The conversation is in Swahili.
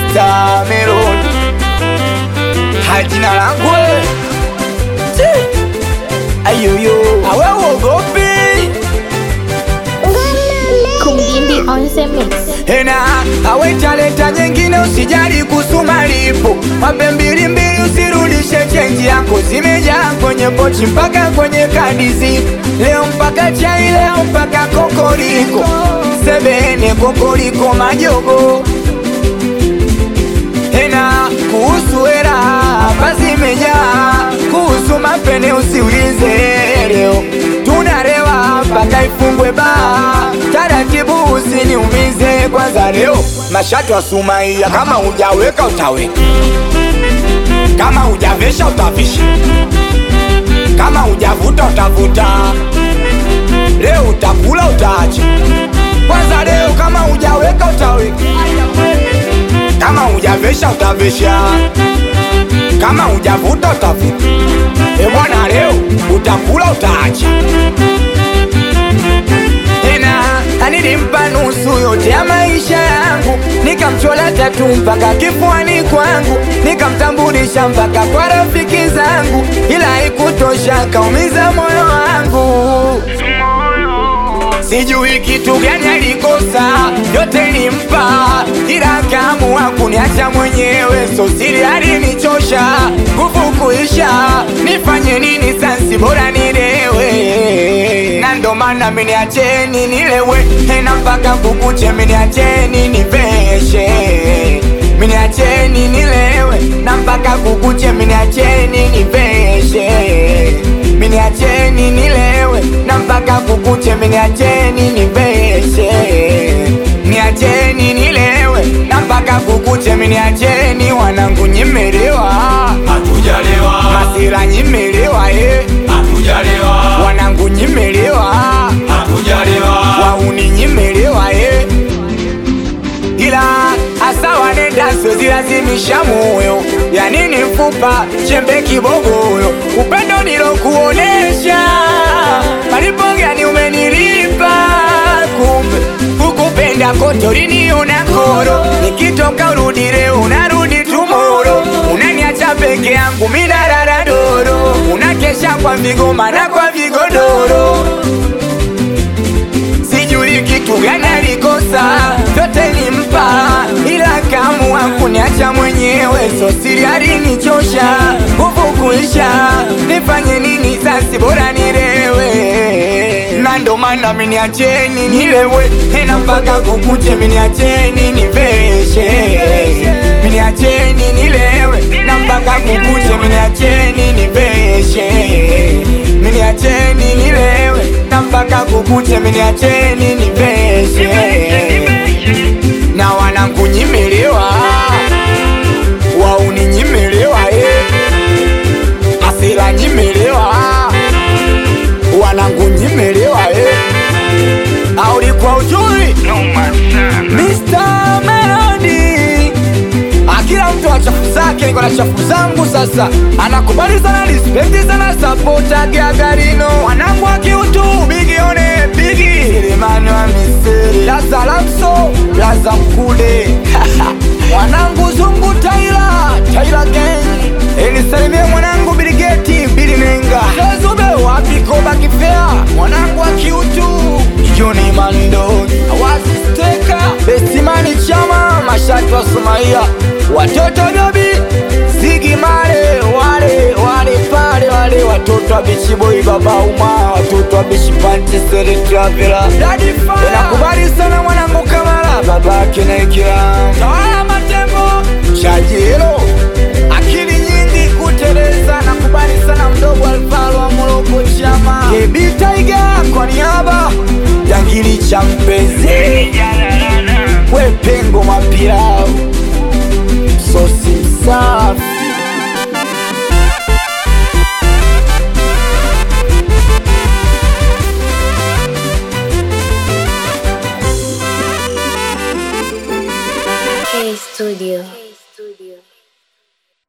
Mr. Melon hajina langu we. Chi. ayoyo awe uogopi Kumgimbi on the mix. Ena awe talenta nyingine, usijali kusuma lipo mape mbili mbili, usirudishe chenji yako, zimejaa kwenye pochi mpaka kwenye kadizi. Leo mpaka chai, leo mpaka kokoriko, sebene kokoriko majogo. Ena kuhusu hela hapa zimejaa, kuhusu mapene usiulize. Leo tunarewa mpaka ifungwe baa, taratibu usiniumize. Kwanza leo mashati wa Sumaia, kama hujaweka utaweka, kama hujavesha utavisha, kama hujavuta utavuta. Leo utakula utaacha. Kwanza leo kama hujaweka utaweka kama hujavesha utavesha, kama hujavuta utavuta. E bwana, leo utakula utaacha. Tena nilimpa nusu yote ya maisha yangu, nikamchola tatu mpaka kifuani kwangu, nikamtambulisha mpaka kwa rafiki zangu, ila haikutosha, kaumiza moyo wangu. Sijui kitu gani alikosa, yote nimpa, ila akaamua kuniacha mwenyewe. So siri alinichosha, nguvu kuisha, nifanye nini sasa? Bora nilewe, na ndo maana miniacheni nilewe, tena mpaka kukuche, miniacheni niveshe, miniacheni nilewe, na mpaka kukuche, miniacheni niveshe miniacheni nilewe na mpaka kukuche, miniacheni niveshe, niacheni nilewe na mpaka kukuche, miniacheni wanangu, nyimelewa Hatujalewa, masira, nyimelewa eh, hatujalewa, wanangu, nyimelewa hatujalewa, wauni, nyimelewa eh, ila asa wanenda siwezilazimisha moyo ya nini mfupa chembe kibogoyo upendo nilokuonesha malipo gani umenilipa kumbe kukupenda kote uliniona koro nikitoka urudi leo unarudi tumoro unaniacha peke yangu minarara doro unakesha kwa vigoma na kwa vigodoro sijui kitu gani alikosa, vyote nimpa, ila kaamua kuniacha mwenyewe. So siri alinichosha, nguvu kuisha, nifanye nini sasa? Bora nilewe, na ndo maana miniacheni nilewe, tena mpaka kukuche, miniacheni niveshe, miniacheni nilewe, na mpaka kukuche, miniacheni niveshe miniacheni nilewe na mpaka kukuche, miniacheni niveshe na wanangu nyimelewa, wauni nyimelewa, eh. asira nyimelewa, wanangu nyimelewa, eh. aulikuwa ujui Mr. Melody akila mtu wa chafu zake, niko na chafu zangu sasa. Anakubali sana, respect sana, support Gagarino, wanangu wa kiutu, bigione bigi Selemani wa Misiri, Laza Lamso, Laza Mkude wanangu Zungu Taila, Taila Gang, enisalimie mwanangu Biligeti, Bili Nenga, Zezube wapi Koba Kifea, mwanangu wa kiutu, Joni Mando, Awazi Steka, Bestimani Chama, Mashati wa Sumaia, watoto Dobi, Zigi Male, wale wale pale wale watoto wa Bichi Boy, Baba Uma, watoto wa Bichi Panti, Seri Travela, Daddy Fire, nakubali sana mwanangu Kamala, babake na Ikira, Tawala Matembo, Shajiro, akili nyingi kuteleza, nakubali sana mdogo Alvaro wa Moroko Chama, Kebi Tiger kwa niaba ya ngili cha mpenzi, we pengo mapira